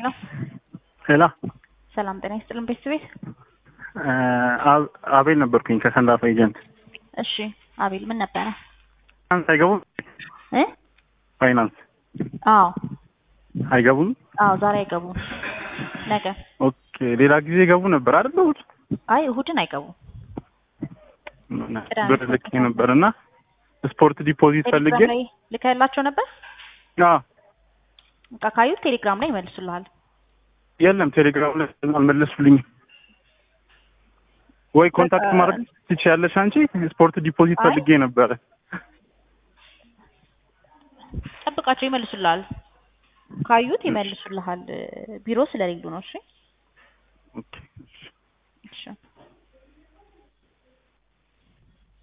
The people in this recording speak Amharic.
ሄላ ሰላም ጤና ይስጥልን ቤተሰቤት። አቤል ነበርኩኝ ከሰንዳፋ ኤጀንት። እሺ አቤል ምን ነበረ? ፋይናንስ አይገቡም? እ ፋይናንስ አዎ አይገቡም? አዎ ዛሬ አይገቡም፣ ነገ። ኦኬ ሌላ ጊዜ ይገቡ ነበር አይደል? እሑድ አይ እሁድን አይገቡም። ቅዳሜ ብር ልኬ ነበር እና ስፖርት ዲፖዚት ፈልጌ ቴሌግራም ላይ ልከላቸው ነበር። አዎ በቃ ካዩት ቴሌግራም ላይ ይመልሱልሃል። የለም ቴሌግራም ላይ አልመለሱልኝም። ወይ ኮንታክት በቃ- ማድረግ ትችያለሽ አንቺ? ስፖርት ዲፖዚት አይ። ፈልጌ ነበረ። ጠብቃቸው ይመልሱልሃል። ካዩት ይመልሱልሃል። ቢሮ ስለሌሉ ነው። እሺ ኦኬ እሺ